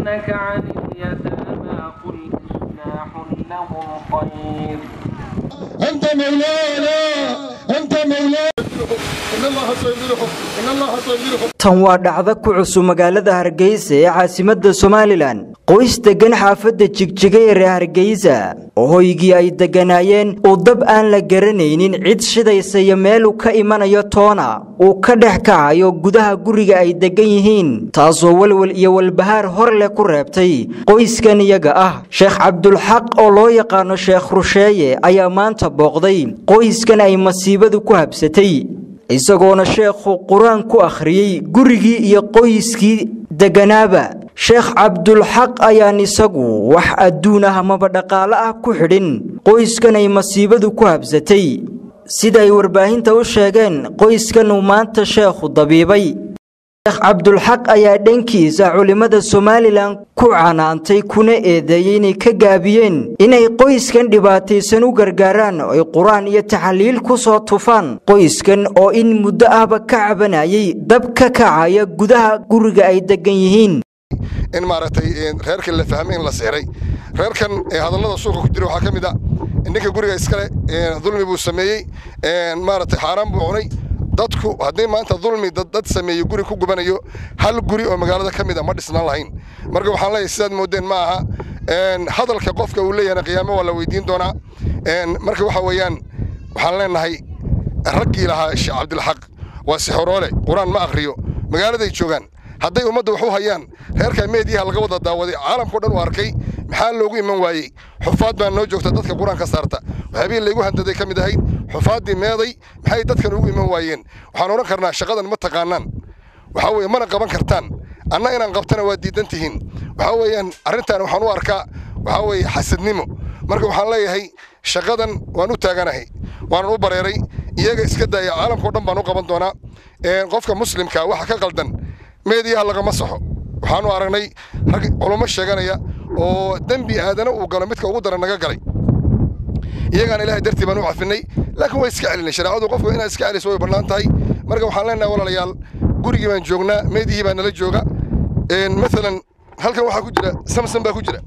يسألونك عن اليتامى قل إصلاح لهم خير أنت مولانا أنت مولانا إن الله سيمدحهم إن الله سيمدحهم tan waa dhacdo ku cusub magaalada hargeysa ee caasimadda somalilan qoys deggan xaafadda jigjiga ee reer hargeysa oo hoygii ay degganaayeen uu dab aan la garanaynin cid shidaysa iyo meeluu ka imanayo toona uu ka dhex kacayo gudaha guriga ay deggan yihiin taasoo welwel iyo walbahaar hor leh ku reebtay qoyskan iyaga ah sheekh cabdulxaq oo loo yaqaano sheekh rusheeye ayaa maanta booqday qoyskan ay masiibadu ku habsatay isagoona sheekhu qur-aan ku akhriyey gurigii iyo qoyskii degganaaba sheekh cabdulxaq ayaan isagu wax adduun ah amaba dhaqaale ah ku xidhin qoyskan ay masiibadu ku habsatay sida ay warbaahinta u sheegeen qoyskan uu maanta sheekhu dabiibay sheekh cabdulxaq ayaa dhankiisa culimmada somalilan ku canaantay kuna eedeeyey inay ka gaabiyeen inay qoyskan dhibaataysan u gargaaraan oo ay qur-aan iyo taxaliil ku soo tufaan qoyskan oo in muddo ahba ka cabanayay dab ka kacaya gudaha guriga ay deggan yihiin in maaragtay reerkan la fahmay in la sixray reerkan hadallada suuqa ku jira waxaa ka mid a ninka guriga iskale dulmi buu sameeyey maaragtay xaaraan buu cunay dadku haddii maanta dulmi dad sameeyo guri ku gubanayo hal guri oo magaalada ka mid a ma dhisnaan lahayn marka waxaan leeyahay sidaad moodeen ma aha hadalka qofka uu leeyahayna qiyaamo waa la weydiin doonaa marka waxa weeyaan waxaan leenahay raggii lahaa sheekh cabdilxaq waa sixoroole qur-aan ma akhriyo magaaladay joogaan hadday ummadda wax u hayaan reerka meediyaha laga wada daawaday caalamkao dhan u arkay maxaa loogu iman waayey xufaad baa noo joogta dadka qur-aanka saarta waxyaabihii laygu handaday ka mid ahayd xufaaddii meeday maxay dadkan ugu iman waayeen waxaan odhan karnaa shaqadan ma taqaanaan waxaa weeye mana qaban kartaan anna inaan qabtana waa diidan tihiin waxaa weeyaan arrintan waxaan u arkaa waxaa weeye xasadnimo marka waxaan leeyahay shaqadan waan u taaganahay waanan u bareeray iyaga iska daaya caalamkao dhan baan u qaban doonaa qofka muslimka waxa ka qaldan meediyaha lagama saxo waxaanu aragnay rag culummo sheeganaya oo dembi aadana uu galo midka ugu daran naga galay iyagaana ilahay dartii baan u cafinay laakiin way iska celinay shareecadu qofku inaad iska celiso way bannaan tahay marka waxaan leenahay walaalayaal gurigii baan joognaa meediyihii baa nala jooga maalan halkan waxaa ku jira samsam baa ku jira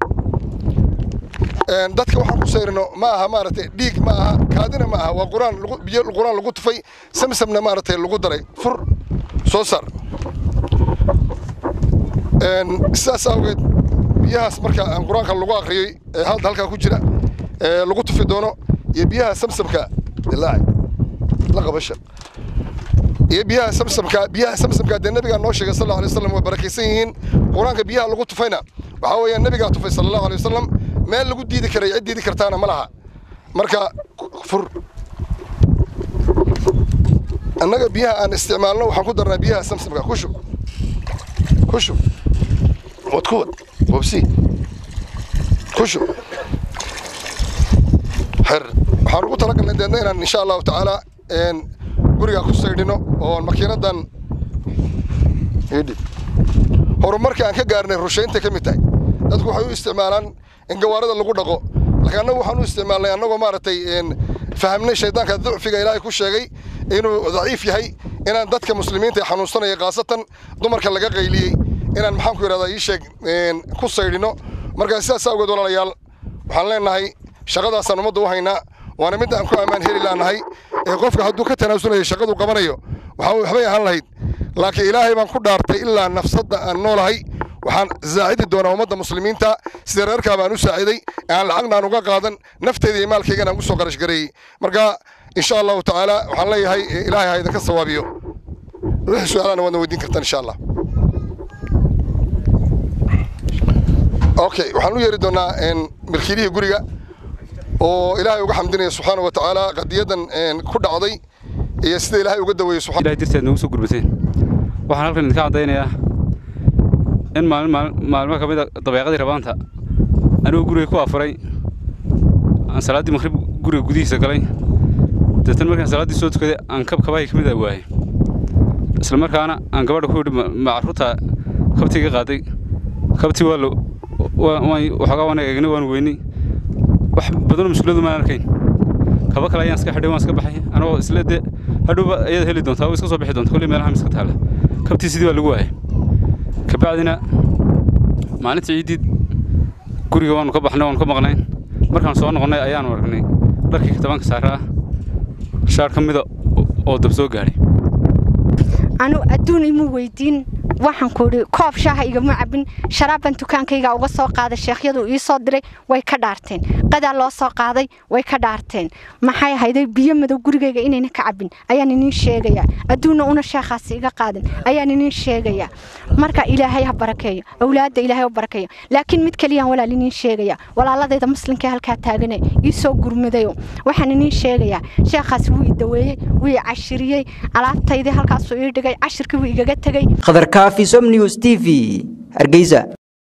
dadka waxaan ku sayrino ma aha maaragtay dhiig ma aha kaadina ma aha waa quraan biyo quraan lagu tufay samsamna maaragtay lagu daray fur soo saar sidaas awgeed biyahaas marka aan qur-aanka lagu akhriyey ee halda halkaa ku jira ee lagu tufi doono iyo biyaha samsamka dilaaci la qabasha iyo biyaha samsamka biyaha samsamka dee nabigaa noo sheegay sal allahu alay wasallam waa barakaysan yihiin qur-aanka biyaha lagu tufayna waxaa weeyaan nabigaa tufay sala allahu alay wasallam meel lagu diidi karay cid diidi kartaana ma laha marka fur annaga biyaha aan isticmaalno waxaan ku darnaa biyaha samsamka ku shub ku shub wad ku wad wabsi ku shub xer waxaan ugu talagalnay deedna inaan insha allahu tacaala gurigaa ku saydhino oo makiinadan idhib horumarka aan ka gaarnay rushaynta ka mid tahay dadku waxay u isticmaalaan in gawaarida lagu dhaqo laakiin annagu waxaan u isticmaalnay annagoo maaragtay fahamnay shaydaanka ducfiga ilaahay ku sheegay inuu daciif yahay inaan dadka muslimiinta ee xanuunsanaya khaasatan dumarka laga qayliyey inaan maxaan ku yidhahdaa ii sheeg ku saydhino marka sidaas awgeed walaalayaal waxaan leenahay shaqadaasaan ummadda u haynaa waana midda aan ku ammaan heli laanahay ee qofka hadduu ka tanaasulayo shaqadu qabanayo waxaa waxbay ahaan lahayd laakiin ilaahay baan ku dhaartay ilaa nafsadda aan noolahay waxaan saacidi doonaa ummadda muslimiinta sida reerkaa baan u saaciday aan lacagna aan uga qaadan nafteyda iyo maalkaygana aan usoo qarash gareeyey marka insha allahu tacaala waxaan leeyahay ilaahay ha idinka sawaabiyo wixii su-aalana waadna weydiin kartaan insha allah okay waxaan u yeeri doonaa milkiilihii guriga oo ilaahay uga xamdinaya subxaana wa tacaala qadiyadan ku dhacday iyo sida ilaahay uga daweeyey subxaana ilahay dirteed noogu soo gurbateen waxaan halkan idinka caddaynayaa in maalin maalmo ka mid a dabeeqadii rabaanta anigoo guriga ku afuray aan salaaddii maqrib guriga gudihiisa galay deetan markaan salaaddii soo tukaday aan kab kabahay ka mid a waayay isla markaana aan gabadha ku yidhi ma carruurta kabtii iga qaaday kabtii waa waxoogaa waan eegnay waan weynay wax badanoo mushkiladu maan arkayn kaba kale ayaan iska xidhay waan iska baxay anagoo isle dee hadhowba ayaad heli doontaa oo iska soo bixi doonta kolley meelaha miska taala kabtii sidii waa lagu waayay kabacdina maalinta ciiddii guriga waanu ka baxnay waanu ka maqnayn markaan soo noqonnay ayaanu aragnay dharkii katabanka saaraa shaar ka mida oo dab soo gaadhay anu adduun imu weydiin waxaan ku idhi koob shaaha igama cabin sharaabban dukaankayga uga soo qaaday sheekhyadu ii soo diray way ka dhaarteen qadaa loo soo qaaday way ka dhaarteen maxay ahayday biyo madow gurigayga inayna ka cabin ayaan iniin sheegayaa adduunna una sheekhaasi iga qaadin ayaan iniin sheegayaa marka ilaahay ha barakeeyo awlaadda ilaahay ha barakeeyo laakiin mid keliyaan walaal iniin sheegayaa walaaladayda muslimka halkaa taagane ii soo gurmadayo waxaan iniin sheegayaa sheekhaasi wuu i daweeyey wuu i cashiriyey alaabtaydii halkaasuu ii dhigay cashirkii wuu igaga tegey khadar kaafi som news t v hargeysa